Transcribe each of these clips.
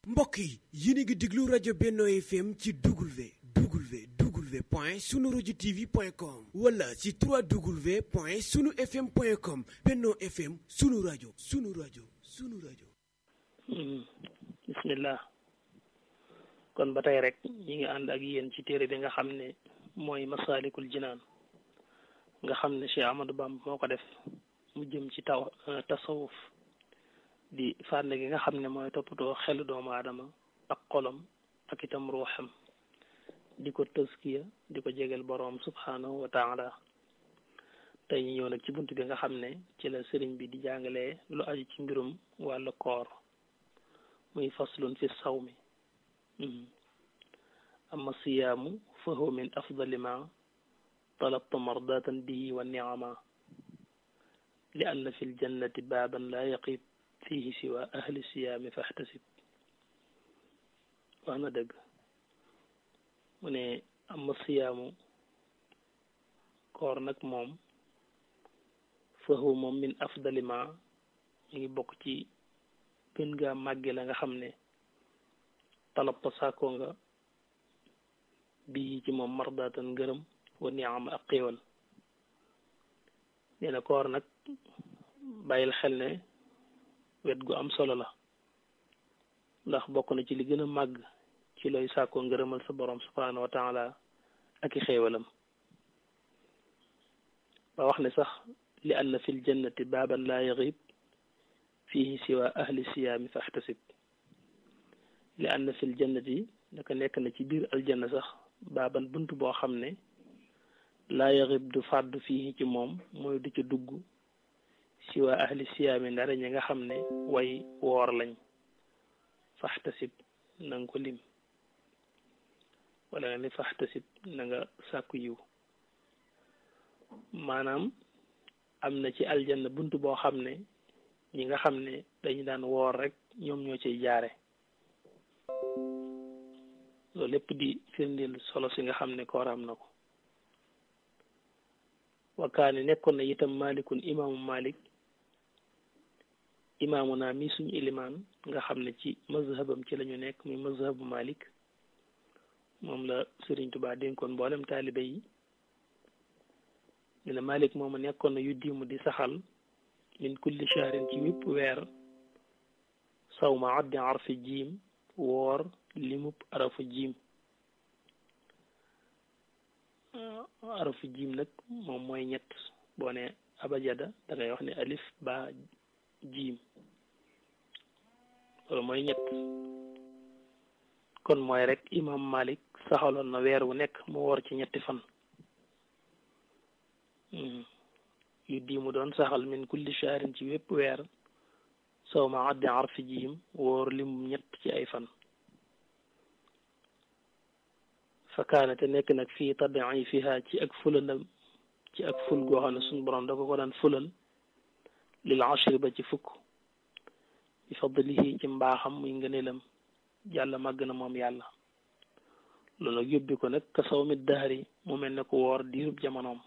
mbokk yi yéen a ngi déglu rajo Benno FM ci W W W point sunu rajo TV point com wala ci 3W point sunu FM point com Benno FM sunu rajo sunu rajo sunu rajo. bismillah kon ba tey rek ñi ngi ànd ak yéen ci téere bi nga xam ne mooy masaalikul jinaan nga xam ne Cheikh Ahmadou Bamba moo ko def mu jëm ci taw tasawuf di fànn gi nga xam ne mooy toppatoo xelu doomu aadama ak xolam ak itam ruuxam di ko tëskiya di ko jegeel boroom subhanahu wa taala tey ñu ñëw nag ci bunt bi nga xam ne ci la sëriñ bi di jàngalee lu aju ci mbirum wàllu koor muy faslun fi sawmi amma siyaamu fa huwa min afdali ma talabta mardatan bihi wa niama li anna fi ljannati baaban laa yaqib fihi siwa ahli siyaami fahtasib wax na dëgg mu ne amma siyaamu koor nag moom fa huwa moom min afdali ma mi ngi bokk ci gën gaa màgge la nga xam ne talabta sàkkoo nga bii ci moom mardatan ngërëm wa niama ak xéewal nee na koor nag bàyyil xel ne wet gu am solo la ndax bokk na ci li gën a màgg ci looy sàkkoo ngërëmal sa borom subhanahu wa taala ak i xéewalam ba wax ne sax li anna fil jannati baaban laa yaxib fihi siwa ahli siyaami fahtasib li anna fil jannati naka nekk na ci biir aljanna sax baaban bunt boo xam ne laa yaxib du fàddu fii ci moom mooy du ca dugg siwa ahli siyaami ndara ñi nga xam ne way woor lañ faxtasib na nga ko lim wala nga ne faxtasib na nga sàkku yiw maanaam am na ci aljanna bunt boo xam ne ñi nga xam ne dañu daan woor rek ñoom ñoo ciy jaare loolu lépp di firndeel solo si nga xam ne koor am na ko wakaane nekkoon na itam malikun imaamu malik imaamu naa mi suñu ilimaan nga xam ne ci mazhabam ci lañu nekk muy mazhabu malik moom la Sëriñ Tubaa dénkoon mboolem taalibe yi ñu ne malik moomu nekkoon na yu diimu di saxal min kulli shahrin ci wépp weer sawma addi arfi jiim woor limub arafu jiim arafu jiim nag moom mooy ñett boo ne abajada da ngay wax ne alif ba jiim loolu mooy ñett kon mooy rek imam malik saxaloon na weer wu nekk mu woor ci ñetti fan yu diimu doon saxal min kulli shahrin ci wépp weer saw ma addi arfi jiim woor limum ñett ci ay fan fa kaane te nekk nag fii tabii fiha ci ak fulandam ci ak ful goo xam ne suñu borom da ko ko daan fulal lil ashri ba ci fukk bi fadlihi ci mbaaxam muy ngëneelam yàlla màgg na moom yàlla loolu nag yóbbi ko nag ka saw mi daari mu mel ne ko woor diirub jamonoom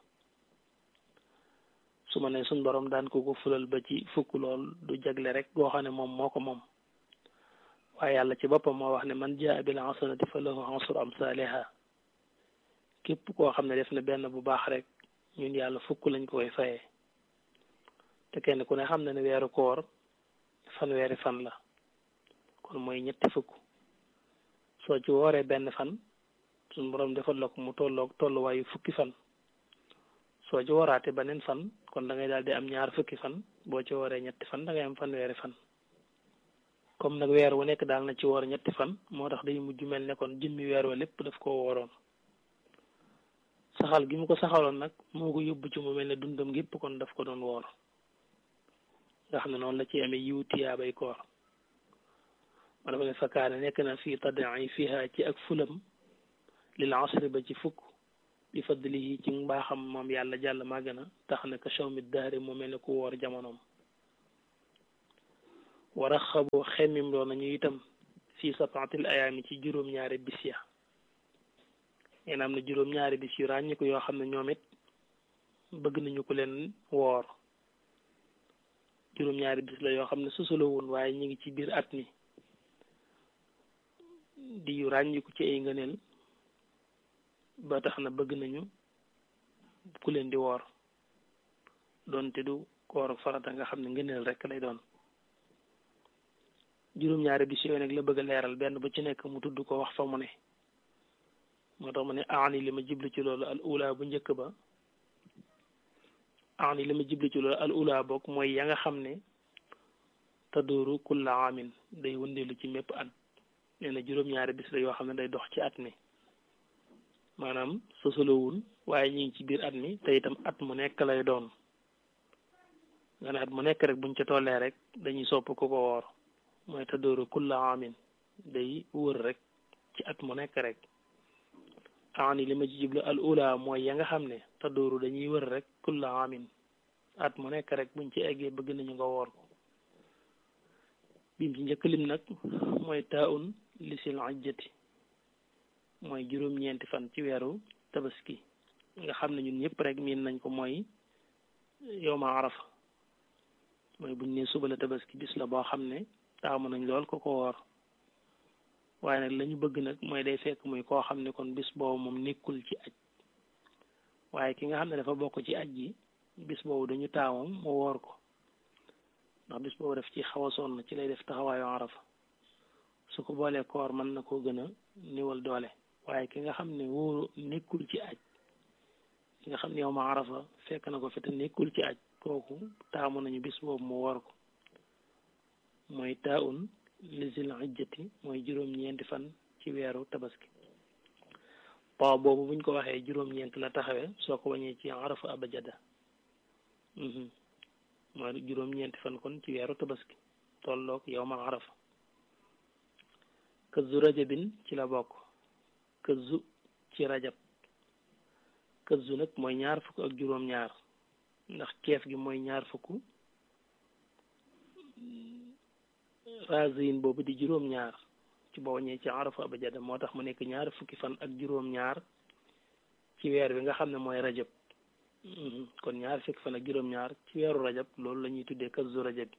su ma ne suñ borom daan ko ko fulal ba ci fukk lool du jagle rek goo xam ne moom moo ko moom waaye yàlla ci boppam moo wax ne man jaa bil hasanati fa lahu asru amsaaliha képp koo xam ne def na benn bu baax rek ñun yàlla fukk lañ ko koy fayee te kenn ku ne xam na ne weeru koor fanweeri fan la kon mooy ñetti fukk soo ci wooree benn fan suñ borom defal la ko mu tolloog tolluwaayu fukki fan soo ci wooraate beneen fan kon da ngay daal di am ñaar fukki fan boo ci wooree ñetti fan da ngay am fanweeri fan comme nag weer wu nekk daal na ci woor ñetti fan moo tax day mujj mel ne kon jëmmi weer wa lépp daf koo wooroon saxal gi mu ko saxaloon nag moo ko yóbbu ci mu mel ne dundam gépp kon daf ko doon woor nga xam ne noonu la ci amee yiw tiyaabay koor ma dafa ne fakkaane nekk na fii tadai fiha ci ak fulam lil asri ba ci fukk bi fadlihi ci mbaaxam moom yàlla jàll màgg na tax na ka shawmi daari mu mel ne ku woor jamonoom war a xaboo xemmim loo nañu itam fii sabaatil ayaami ci juróom-ñaari bis ya ngeen am na juróom-ñaari bis yu ràññiku yoo xam ne ñoom it bëgg nañu ko leen woor juróom-ñaari bis la yoo xam ne sosaloo woon waaye ñu ngi ci biir at mi di yu ràññiku ci ay ngëneel ba tax na bëgg nañu ku leen di woor doonte du koor farata nga xam ne ngëneel rek lay doon juróom-ñaari bis yooyu nag la bëgg a leeral benn bu ci nekk mu tudd ko wax fa mu ne moo tax mu ne aani li ma jiblu ci loolu al ula bu njëkk ba aani li ma jiblu ci loolu al ula bokk mooy ya nga xam ne tadooru kulla amin day wëndeelu ci mépp at nee na juróom-ñaari bis la yoo xam ne day dox ci at mi maanaam sosolowul waaye ñu ngi ci biir at mi te itam at mu nekk lay doon nga ne at mu nekk rek buñ ca tollee rek dañuy sopp ku ko woor mooy tadooru kulla amin day wër rek ci at mu nekk rek aani li ma ci jublu al ula mooy ya nga xam ne tadooru dañuy wër rek kulla amin at mu nekk rek buñ ci eggee bëgg nañu nga woor ko bim ci njëkk lim nag mooy taaun lisil ajjati mooy juróom-ñeenti fan ci weeru tabaski nga xam ne ñun ñëpp rek miin nañ ko mooy yowma arafa mooy buñ ne suba la tabaski bis la boo xam ne taamu nañ lool ko ko woor waaye nag la ñu bëgg nag mooy day fekk muy koo xam ne kon bis boobu moom nekkul ci aj waaye ki nga xam ne dafa bokk ci aj gi bis boobu dañu taamam mu woor ko ndax bis boobu def ci xaw a sonn ci lay def taxawaayu arafa su ko boolee koor mën na koo gën a niwal doole waaye ki nga xam ne wóoru nekkul ci aj ki nga xam ne yow ma arafa fekk na ko fi te nekkul ci aj kooku taamu nañu bis boobu mu woor ko mooy taaun lisil ijjati mooy juróom-ñeenti fan ci weeru tabaski paa boobu buñ ko waxee juróom-ñeent la taxawee soo ko wañee ci arafa abajada mooy juróom-ñeenti fan kon ci weeru tabaski tolloog yow ma arafa këzu rajabin ci la bokk këzu ci rajab këzu nag mooy ñaar fukk ak juróom-ñaar ndax keef gi mooy ñaar fukk razin boobu di juróom-ñaar ci boo ñëwee ci arafa abajada moo tax mu nekk ñaar fukki fan ak juróom-ñaar ci weer bi nga xam ne mooy rajab kon ñaar fukki fan ak juróom-ñaar ci weeru rajab loolu la ñuy tuddee kazu rajab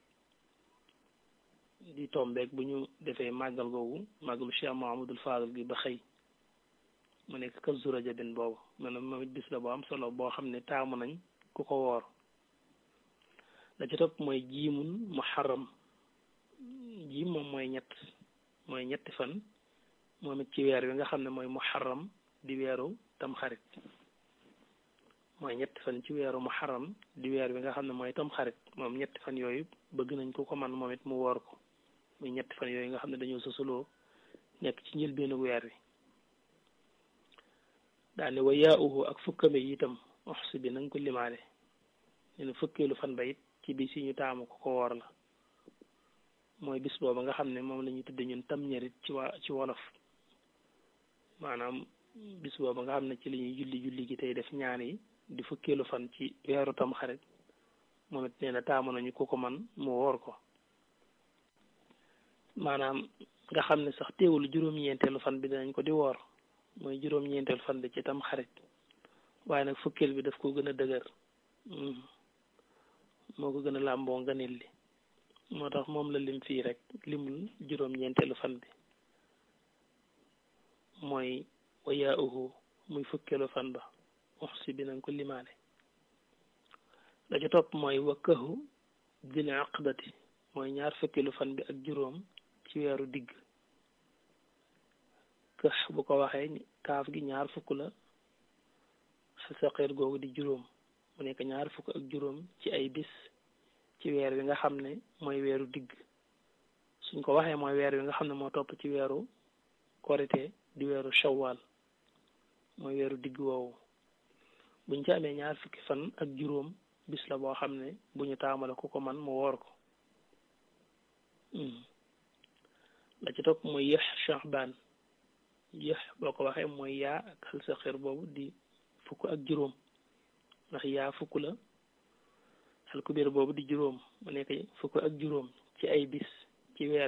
di tombeek bu ñu defee màggal googu màggalu Cheikh Mahamadul Fadal gi ba xëy mu nekk kazu rajabin boobu maanaam moom it bis la boo am solo boo xam ne taamu nañ ku ko woor la ci topp mooy jiimun muharram jiim moom mooy ñett mooy ñetti fan moom it ci weer wi nga xam ne mooy muharram di weeru tamxarit mooy ñetti fan ci weeru muharram di weer wi nga xam ne mooy tamxarit moom ñetti fan yooyu bëgg nañ ko ko man moom it mu woor ko muy ñetti fan yooyu nga xam ne dañoo sosaloo nekk ci njëlbeenu weer wi daane wa yaa uhu ak fukkame yi itam oxsi bi na nga ko limaale ñu ne fukkeelu fan ba it ci bis yi ñu taamu ko ko woor la mooy bis booba nga xam ne moom la ñuy tudde ñun tam ñarit ci waa ci wolof maanaam bis booba nga xam ne ci la ñuy julli julli gi tey def ñaan yi di fukkeelu fan ci weeru tam xarit moom it nee na taamu nañu ku ko man mu woor ko maanaam nga xam ne sax teewul juróom-ñeenteelu fan bi dinañ ko di woor mooy juróom-ñeenteelu fan bi ci tam xarit waaye nag fukkeel bi daf ko gën a dëgër moo ko gën a làmboo nganil li moo tax moom la lim fii rek limul juróom-ñeenteelu fan bi mooy wayaa uhu muy fukkeelu fan ba wax si bi nañ ko limaale la ca topp mooy wakkahu dil aqdati mooy ñaar fukkeelu fan bi ak juróom ci weeru digg këx bu ko waxee kaaf gi ñaar fukk la saqeer googu di juróom mu nekk ñaar fukk ak juróom ci ay bis ci weer wi nga xam ne mooy weeru digg suñ ko waxee mooy weer wi nga xam ne moo topp ci weeru korite di weeru shawwal mooy weeru digg woowu buñ ci amee ñaar fukki fan ak juróom bis la boo xam ne bu ñu taamale ku ko man mu woor ko la ci topp mooy yëx shahban yëx boo ko waxee mooy yaa ak xal sa xeer boobu di fukk ak juróom ndax yaa fukk la xal kubéer boobu di juróom mu nekk fukk ak juróom ci ay bis ci weer